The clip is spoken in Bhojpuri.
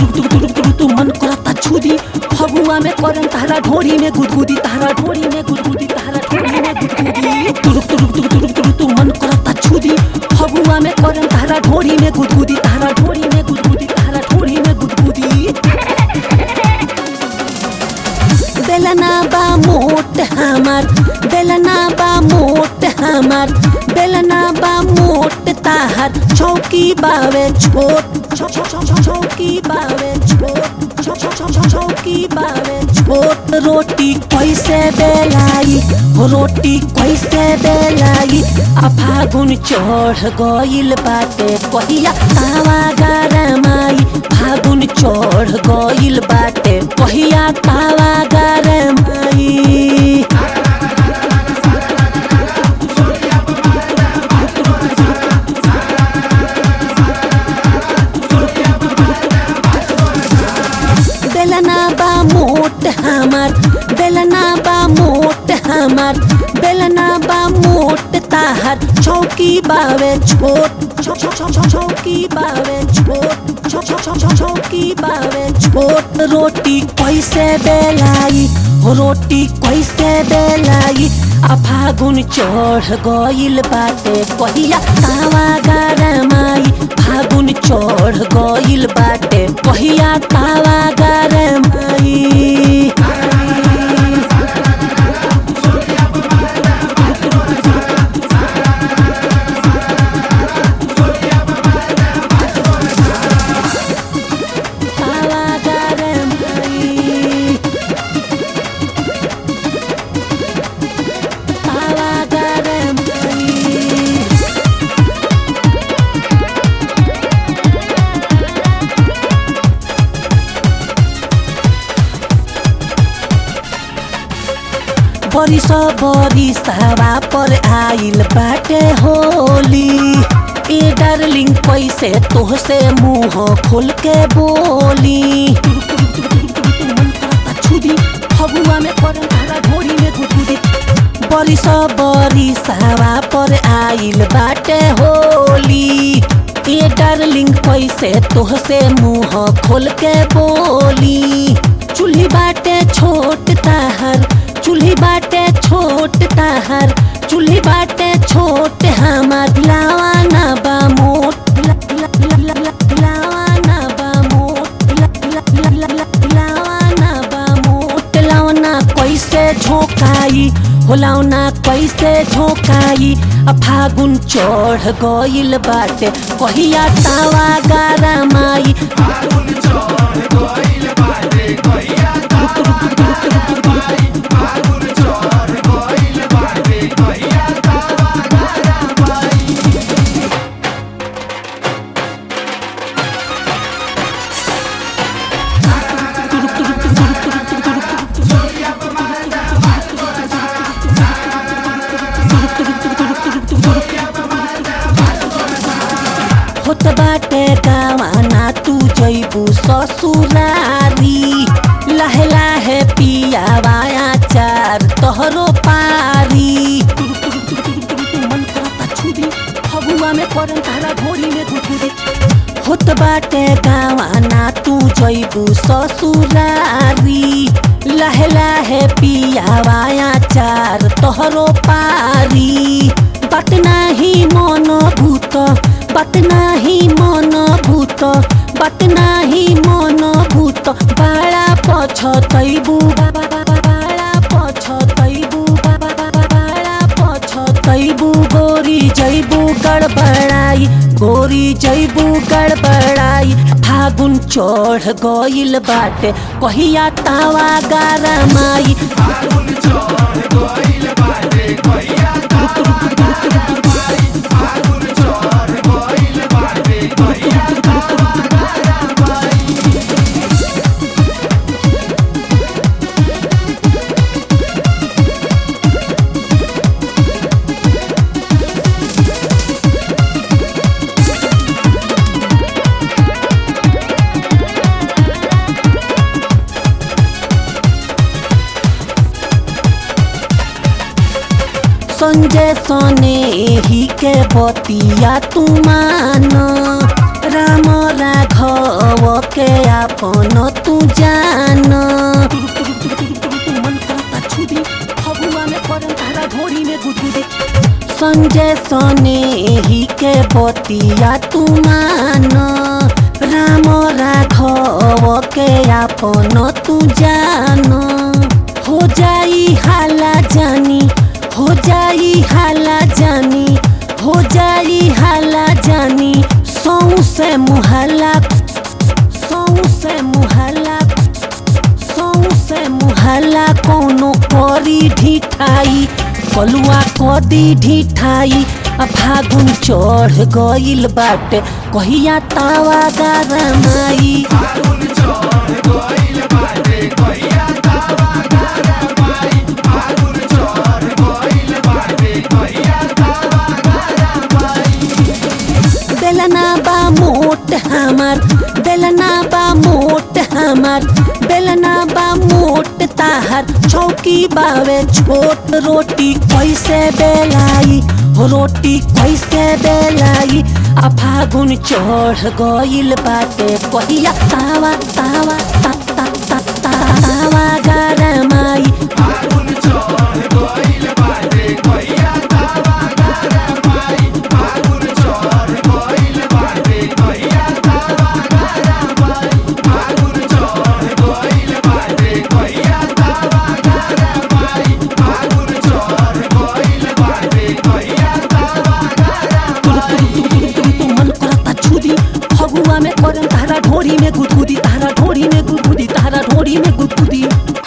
तुरुक तुरुक तुरुक तुरुक तू मन करता छुदी फगुआ में करन तारा ढोरी में गुदगुदी तारा ढोरी में गुदगुदी तारा ढोरी में गुदगुदी तुरुक तुरुक तुरुक तुरुक तुरुक तू मन करता छुदी फगुआ में करन तारा ढोरी में गुदगुदी तारा ढोरी में गुदगुदी तारा ढोरी में गुदगुदी बेलना बा मोट हमार बेलना बा मोट हमार बेलना बा मोट ताहर चौकी बावे छोट छौ- छौ- छौ- छौ- चौकी बावे छोट छौ- छौ- छौ- छौ- चौकी बावे छोट रोटी कैसे बेलाई हो रोटी कैसे बेलाई आ फागुन चढ़ गइल बाटे कहिया तावा गरमाई फागुन चढ़ गइल बाटे कहिया तावा गरमाई बेलना बा मोट हमार बेलना बा मोट हमार बेलना बा मोट ताहर चौकी बावे छोट छौ- छौ- छौ- छौ- चौकी बावे छोट छौ- छौ- छौ- छौ- चौकी बावे छोट रोटी कैसे बेलाई हो रोटी कैसे बेलाई आ फागुन चढ़ गइल बाटे कहिया तावा गरमाई फागुन चढ़ गइल बाटे कहिया तावा गरमाई तावा गरमाई तावा गरमाई बरिस बरिसवा पर आइल बाटे होली ए डार्लिंग कैसे तोहसे मुंह खोल के बोली फगुआ में करन तारा ढोरी में गुदगुदी बरिस बरिसवा पर आइल बाटे होली ए डार्लिंग कैसे तोहसे मुंह खोल के बोली चूल्ही बाटे छोट ताहर चूल्ही बाटे छोट ताहर चूल्ही बाटे छोट हमार लावा ना बा मोट ला- ला- ला- ला- ला- लावा ना बा मोट ला- ला- ला- ला- ला- लावा ना बा मोट लावना कैसे झोंकाई हो लावना कैसे झोंकाई आ फागुन चढ़ गइल बाटे कहिया तावा गरमाई होत बाटे गावाना तू जैबू ससुरारी लाहे लाहे पियावाया चार तोहरो पारी फगुआ में करन तारा ढोरी में गुदगुदी होत बाटे गावाना तू जैबू ससुरारी लाहे लाहे पियावाया चार तोहरो पारी बात नाही मन भूत बात नाही मन भूत बात नाही मन भूत बाळा पछतैबू बाळा पछतैबू बाळा पछतैबू गोरी जैबू गड़बड़ाई गोरी जैबू गड़बड़ाई फागुन चढ़ गइल बाटे कहिया तावा गरमाई संजय सने ही के बतिया तू मान राम राघव के आपन तू जान मन करता छुदी फगुआ में करम तारा ढोरी में गुदगुदी संजय सने ही के बतिया तू मान राम राघव के आपन तू जान हो जाई हाला जानी हो जाई हाला जानी हो जाई हाला जानी सौ से मुहल्ला सौ से मुहल्ला सौ से मुहल्ला कोनो करी ढिठाई कलुआ कदी ढिठाई आ फागुन चढ़ गइल बाटे कहिया तावा गरमाई बेलना बा मोट हमार बेलना बा मोट हमार बेलना बा मोट ताहर चौकी बावे छोट रोटी कैसे बेलाई हो रोटी कैसे बेलाई आ फागुन चढ़ गइल बाटे कहिया तावा तावा ता ता ता ता तावा गरमाई मन करता छुदी फगुआ में करम तारा ढोरी में गुदगुदी तारा ढोरी में गुदगुदी तारा ढोरी में गुदगुदी